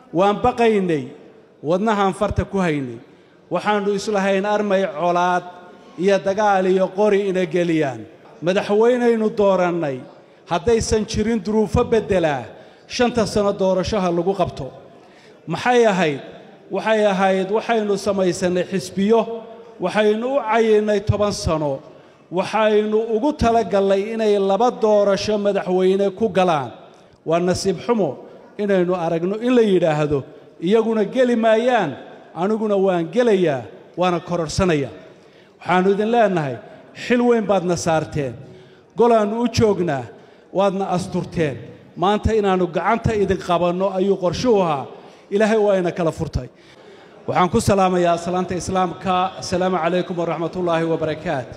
waan baqaynay wadnahaan farta ku haynay waxaannu islahayn armay colaad iyo dagaal iyo qori ina geliyaan madaxweynaynu doorannay haddaysan jirin duruufo beddelaa shanta sanno doorashaha lagu qabto maxay ahayd waxay ahayd waxaynu samaysannay xisbiyo waxaynu u cayinnay toban sano waxaynu ugu talagallay inay laba doorasho madaxweyne ku galaan waa nasiib xumo inaynu aragno in la yidhaahdo iyaguna geli maayaan aniguna waan gelayaa waana kororhsanayaa waxaannu idin leennahay xil weyn baadna saarteen golaannu u joognaa waadna asturteen maanta inaannu gacanta idin qabanno ayuu qorshuhu ahaa ilaahay waa ina kala furtay waxaan ku salaamayaa salaanta islaamka assalaamu calaykum waraxmatullaahi wabarakaat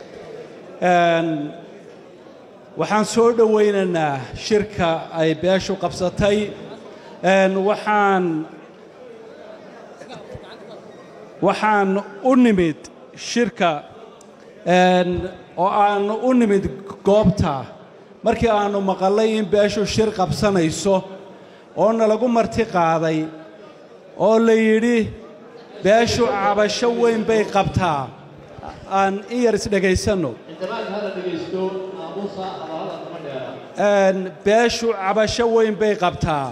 waxaan soo dhowaynaynaa shirka ay beeshu qabsatay waxaan waxaan u nimid shirka oo aannu u nimid goobta markii aannu maqallay in beeshu shir qabsanayso oo nalagu marti qaaday oo la yidhi beeshu cabasho weyn bay qabtaa aan in yar isdhegaysanno beeshu cabasho weyn bay qabtaa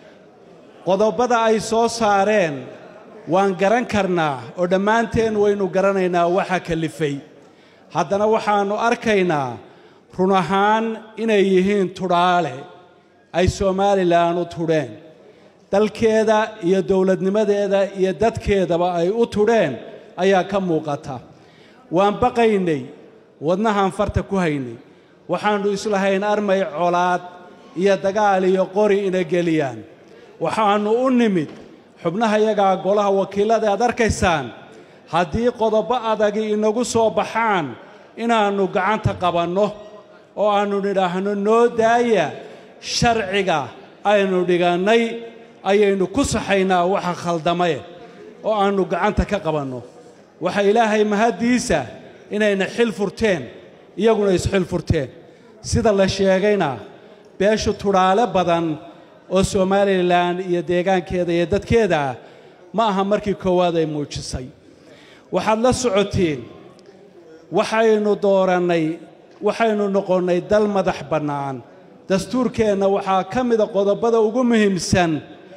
qodobbada ay soo saareen waan garan karnaa oo dhammaanteen waynu garanaynaa waxa kalifay haddana waxaannu arkaynaa run ahaan inay yihiin tudhaale ay somalilan u tudheen dalkeeda iyo dowladnimadeeda iyo dadkeedaba ay u tudheen ayaa ka muuqata waan baqaynay wadnahaan farta ku haynay waxaannu islahayn armay colaad iyo dagaal iyo qori ina geliyaan waxaannu u nimid xubnaha yagaa golaha wakiillada aad arkaysaan haddii qodobbo adagi inagu soo baxaan inaannu gacanta qabanno oo aannu nidhaahno noo daaya sharciga aynu dhigannay ayaynu ku saxaynaa waxa khaldamaye oo aannu gacanta ka qabanno waxa ilaahay mahaddiisa inayna xil furteen iyaguna isxil furteen sida la sheegayna beeshu tudhaale badan oo somalilan iyo deegaankeeda iyo dadkeeda ah ma aha markii koowaad ay muujisay waxaad la socotiin waxaynu doorannay waxaynu noqonnay dal madax bannaan dastuurkeenna waxaa ka mida qodobbada ugu muhiimsan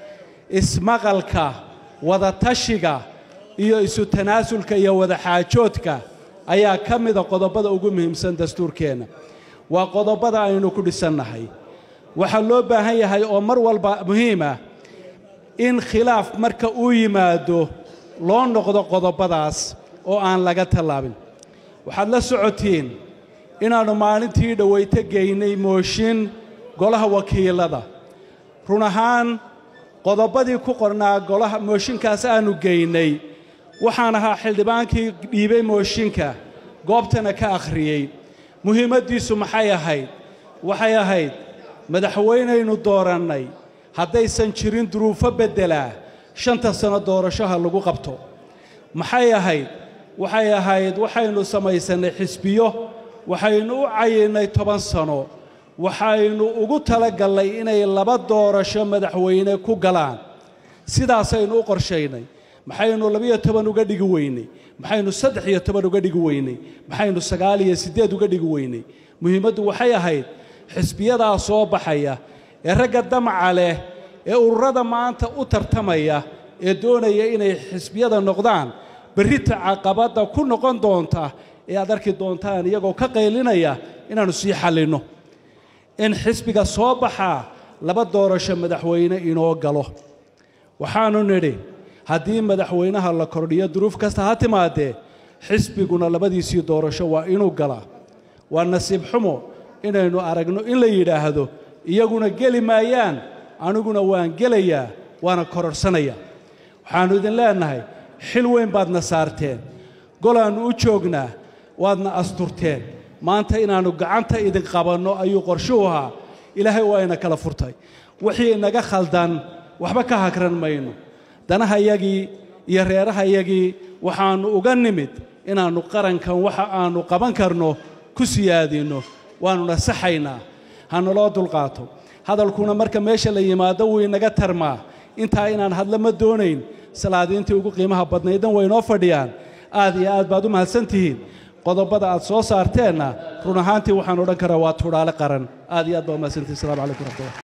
ismaqalka wadatashiga iyo isu tanaasulka iyo wadaxaajoodka ayaa ka mida qodobbada ugu muhiimsan dastuurkeenna waa qodobbada aynu ku dhisannahay waxaa loo baahan yahay oo mar walba muhiima in khilaaf marka uu yimaado loo noqdo qodobbadaas oo aan laga tallaabin waxaad la socotiin inaannu maalintii dhowayto geynay mooshin golaha wakiillada run ahaan qodobbadii ku qornaa golaha mooshinkaas aannu geynay waxaan ahaa xildhibaankii dhiibay mooshinka goobtana ka akhriyey muhiimaddiisu maxay ahayd waxay ahayd madaxweynaynu doorannay haddaysan jirin duruufo beddelaa shanta sanno doorashaha lagu qabto maxay ahayd waxay ahayd waxaynu samaysannay xisbiyo waxaynu u cayinnay toban sano waxaynu ugu talagallay inay laba doorasho madaxweyne ku galaan sidaasaynu u qorshaynay maxaynu labiyo toban uga dhigi weynay maxaynu saddex iyo toban uga dhigi weynay maxaynu sagaal iyo siddeed uga dhigi weynay muhiimaddu waxay ahayd xisbiyadaa soo baxaya ee ragga damaca leh ee ururada maanta u tartamaya ee doonaya inay xisbiyada noqdaan berrita caqabadda ku noqon doonta ee aad arki doontaan iyagoo ka qaylinaya inaannu sii xallinno in xisbiga soo baxaa laba doorasho madaxweyne inoo galo waxaannu nidhi haddii madaxweynaha la kordhiyo duruuf kasta ha timaadee xisbiguna labadiisii doorasho waa inuu galaa waa nasiib xumo inaynu aragno in la yidhaahdo iyaguna geli maayaan aniguna waan gelayaa waana kororhsanayaa waxaannu idin leennahay xil weyn baadna saarteen golaannu u joognaa waadna asturteen maanta inaannu gacanta idin qabanno ayuu qorshuhu ahaa ilaahay waa ina kala furtay wixii inaga khaldan waxba ka hagran mayno danahayagii iyo reerahayagii waxaannu uga nimid inaannu qarankan waxa aannu qaban karno ku siyaadinno waannu nasaxaynaa ha naloo dulqaato hadalkuna marka meesha la yimaado wuu inaga tarmaa intaa inaan hadla ma doonayn salaadiintii ugu qiimaha badnaydna way inoo fadhiyaan aad iyo aad baad u mahadsan tihiin qodobada aad soo saarteenna run ahaantii waxaan odhan karaa waa tudhaale qaran aad iyo aad baa u mahadsantihin assalamu calaykum raxmatullah